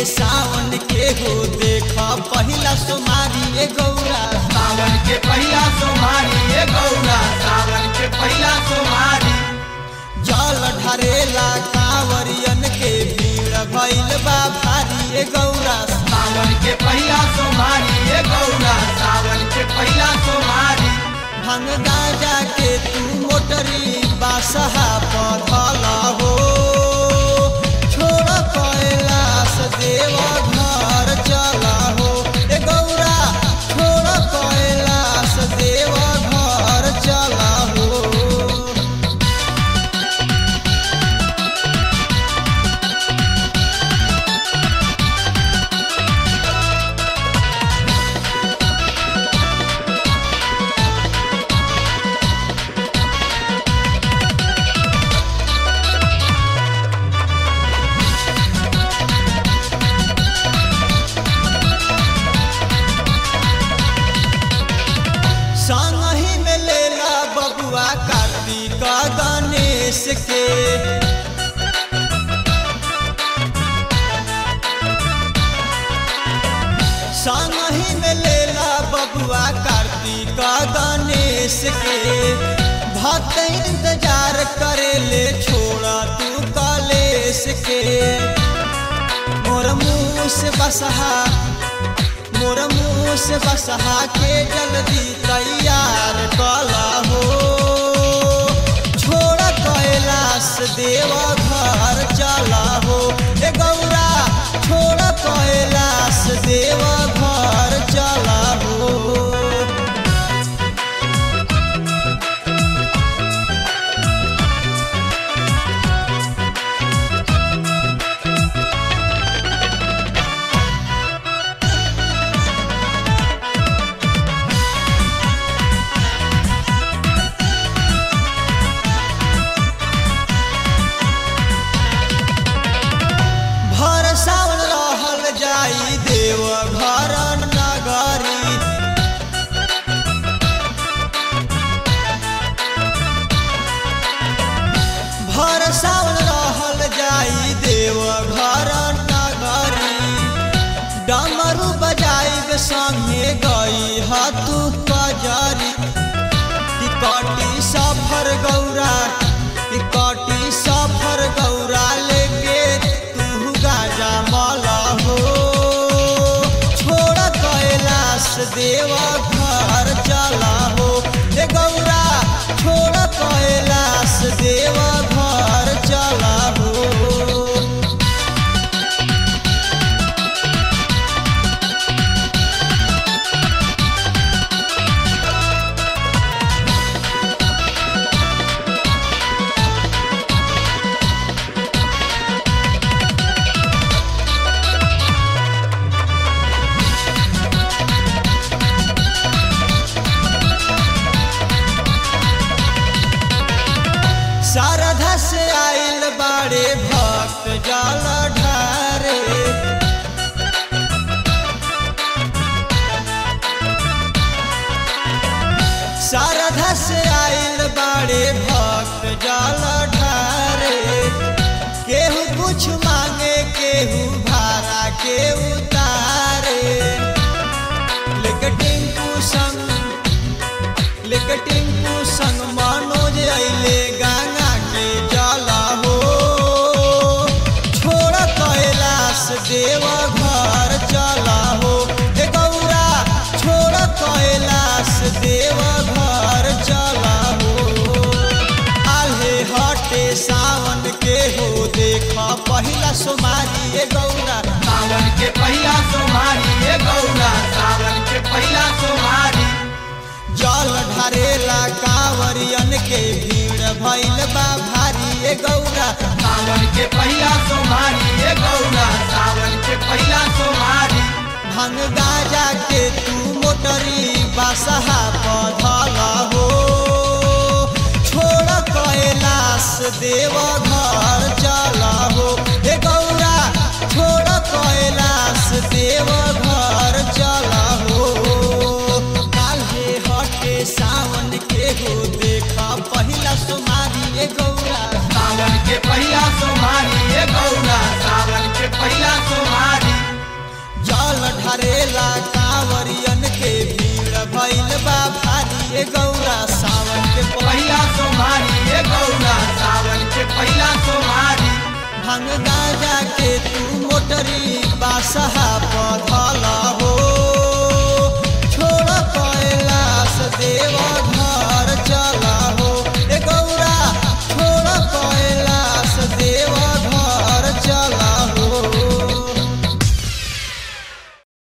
सावन के हो देखा पहिला सोमारी ए गौरा सावन के पहिला सोमारी ए गौरा सावन के पहिला सोमारी जल ढारेला कांवरियन के भीड़ भइल बा भारी ए गौरा सावन के पहिला सोमारी ए गौरा सावन के पहिला सोमारी भंग गाजा के तू मोटरी बासहा पधल हो छोड़ कैलाश देव घर चला हो ए गौरा छोड़ कैलाश देव घर चला हो संगही में लेला बबुआ कार्तिक गणेश के संगही में लेला बबुआ कार्तिक गणेश के भक्त इंतजार करे ले छोड़ा तू कलेश के मोर मुँह से बसहा मोर मुँह से बसहा के जल्दी तैयार कला हो छोड़ कैलाश देव घर चला हो ए गौरा छोड़ कैलाश देव घर चला हो भर सावन रहल जाई देव घर नगरी भर सावन रहल जाई देव घर नगरी डमरू बजाई संगे गई हतु कजरी टिकटी सफर गौरा टिकटी सफर गौरा लेके तू गाजा मला हो छोड़ कैलाश देव घर चला हो ए गौरा छोड़ कैलाश देव घर चला हो शारदा से आइल बाड़े भक्त जल ढारे शारदा से आइल बाड़े भक्त जल ढारे केहू कुछ मांगे केहू भाड़ा के उतारे लेके टिंकू संग लेके टिंकू संग मनोज अइले गंगा के जला हो छोड़ कैलाश देव घर चला हो ए गौरा छोड़ कैलाश देव घर चला हो आल्हे हटे सावन के हो देखा पहिला सोमारी ए गौरा सावन के पहिला सोमारी ए गौरा सावन के पहिला सोमारी जल ढारेला कांवरियन के भीड़ भइल बा भारी ए गौरा सावन के पहिला सोमारी ए गौरा सावन के पहिला सोमारी भंग गाजा के तू मोटरी बासहा पधल हो छोड़ कैलाश देव घर चला हो ए गौरा छोड़ कैलाश देव घर चला हो काल्हे हटे सावन के हो देखा पहिला सोमारी ए गौरा सावन के पहिला सोमारी ए गौरा सावन के पहिला सोमारी जल ढारेला कांवरियन के भीड़ भइल बा भारी ए गौरा सावन के पहिला सोमारी ए गौरा सावन के पहिला सोमारी भंग गाजा के तू मोटरी बासहा पध